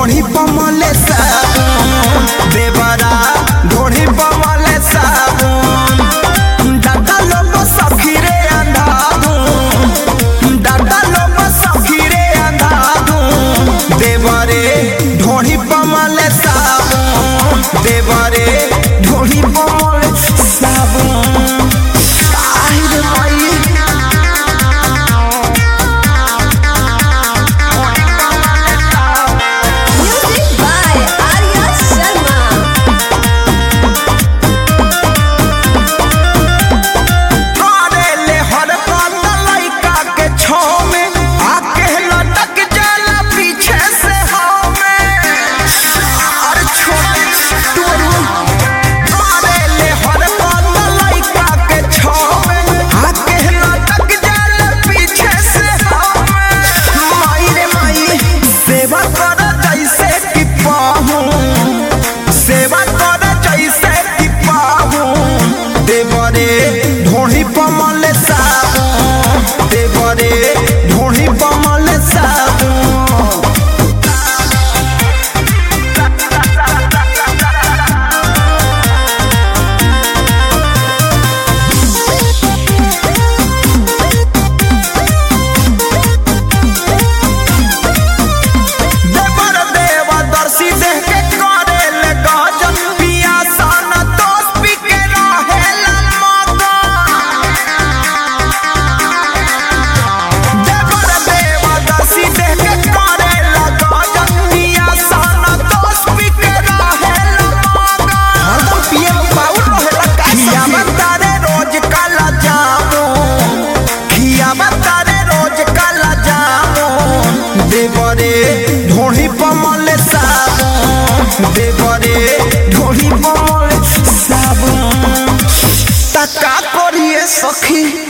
ढोढ़ी पमले साबुन देवरा ढोढ़ी पमले साबुन दादा लोग सखीरे अंधाधुन दादा लोग सखीरे अंधाधुन देवरे ढोढ़ी पमले साबुन देवरे ढोढ़ी पमले साबुन आई रे माई Music by Arya Sharma. करेले हर बात लइका के छाव में आके लटक जाला पीछे से हमें अरे छोटे टोरू करेले हर बात लइका के छाव में आके लटक जाला पीछे से हमें माई रे माई सेवा कर जैसे कि पाहूं सेवा कर जैसे कि पाहूं देवरे ढोढ़ी पमल साबुन देवरे ढोढ़ी पमल साबुन देवर देवा दर्शी देह के करे ले गजन पिया सन दोस्त पी के रहे मगन देवर देवा दर्शी देह के करे ले गजन पिया सन दोस्त पी के रहे मगन हरदम पिए पाउल रहेला का खिया बतारे रोज काला जामुन खिया बतारे रोज काला जामुन देवरे ढोढ़ी पमल साबुन देवरे ढोढ़ी पमल साबुन तका करिए सखी